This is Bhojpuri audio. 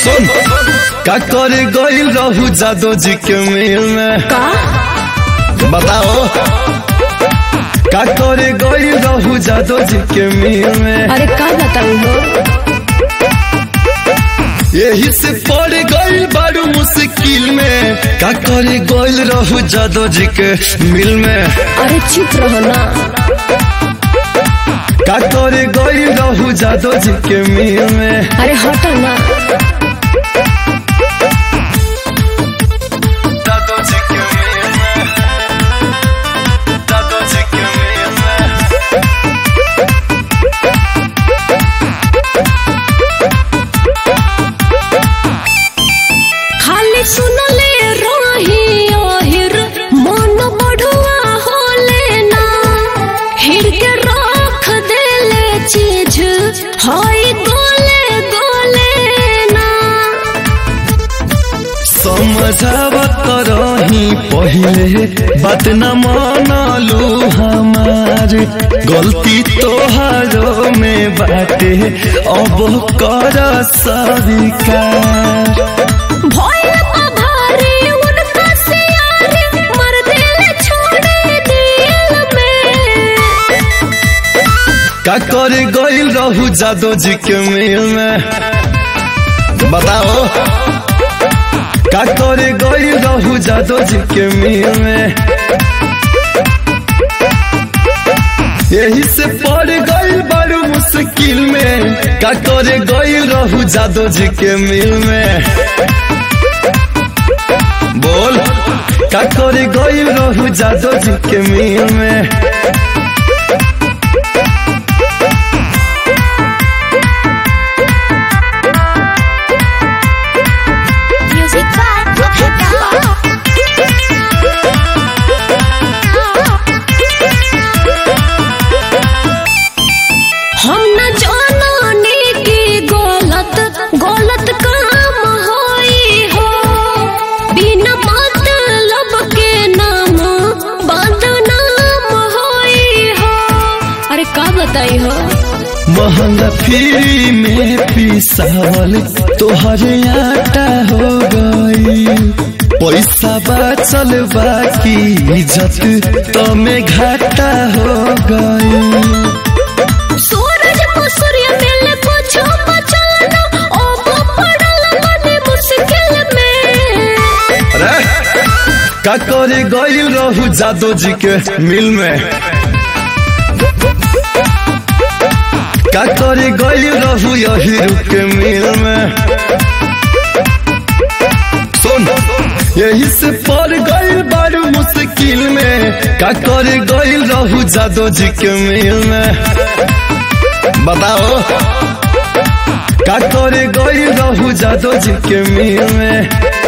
सुन का करे गइल रहू जादो जी के मेल में का बताओ का करे गइल रहू जादो जी के मेल में अरे का बताऊ हो यही से पड़ गइल बारू मुश्किल में का करे गइल रहू जादो जी के मिल में अरे चुप रहो ना का करे गइल रहू जादो जी के मिल में अरे हटो ना जादो जी के मिल में जादो जी के मिल में खाली सुनले रही ओहिर मन बढ़ुआ होले ना हिर के रख देले चीज हई गोले गोले ना समझावत रही पहले बात न मानलू हमार गलती तोहारो में बाटे अब कर स्वीकार भोल का भारी उनका सियारे मर देले छोड़े दिल में का करे गइल रहू जादो जी के मेल में बताओ का करे गइल रहू जादो जी के मेल में यही से पड़ गइल बड़ू मुश्किल में का करे गइल रहू जादो जी के मिल में बोल का करे गइल रहू जादो जी के मिल में म्यूजिक हम न जाने की गलत गलत काम होई हो बिना मतलब के नाम बदनाम होई हो अरे का बताई हो महंगा फ्री में पिसावल तोहरे आटा हो गई पैसा बचल बाकी इज्जत तो में घाटा हो गई सूरज को सूर्य मिल कुछ बचल ना ओ वो पड़ल बने मुश्किल में अरे का करे गइल रहू जादो जी के मिल में का करे गइल रहू यही के मिल में सुन यही से पड़ गइल बारू मुश्किल में का करे गइल रहू जादो जी के मिल में बताओ का करे गइल रहू जादो जी के मिल में